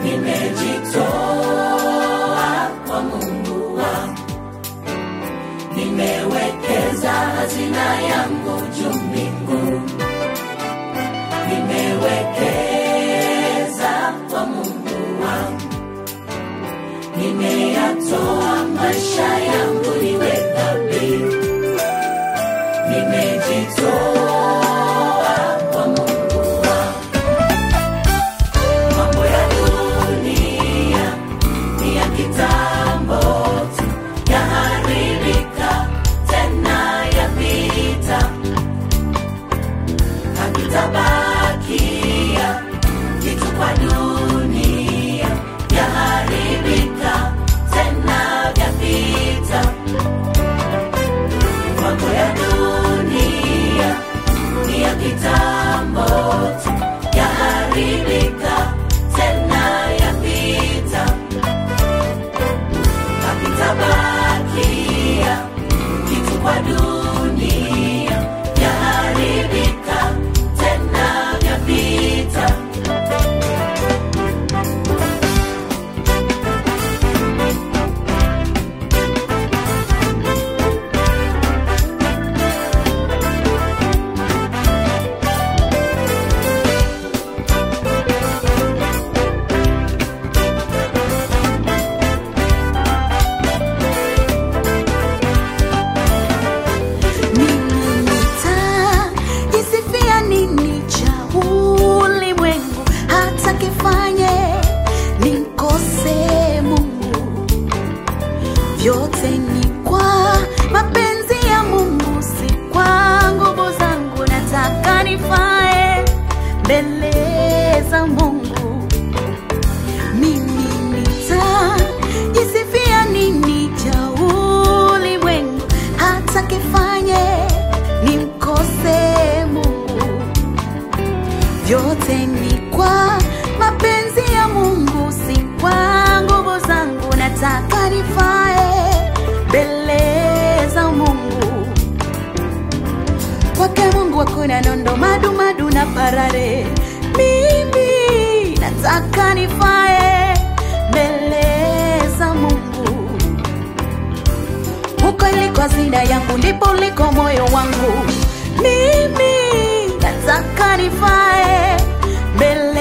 nimejitoa kwa Mungu wangu, nimewekeza hazina yangu juu mbinguni, nimewekeza kwa Mungu wangu, nimeyatoa maisha yangu iwe dhabihu, nimejitoa kwa Mungu wangu. Mambo ya dunia ni ya kitambo tu, yaharibika tena yapita, hakitabakia kitu kwa dunia, yaharibika tena yapita. Mambo ya dunia ni ya kitambo tu, yaharibika tena yapita, hakitabakia kitu kwa dunia, yaharibika tena yapita. Mimi nitajisifia nini cha ulimwengu hata kifanye nimkose Mungu? Vyote ni kwa mapenzi ya Mungu, si kwa nguvu zangu. Nataka nifae mbele za Mungu. Mimi nitajisifia nini cha ulimwengu hata kifanye nimkose Mungu? Vyote ni kwa mapenzi ya Mungu, si kwa nguvu zangu. Nataka nifae mbele za Mungu. Kwake Mungu hakuna nondo, madu madu na parare. Mimi nataka nifae mbele za Mungu. Huko iliko hazina yangu, ndipo uliko moyo wangu. Mimi nataka nifae mbele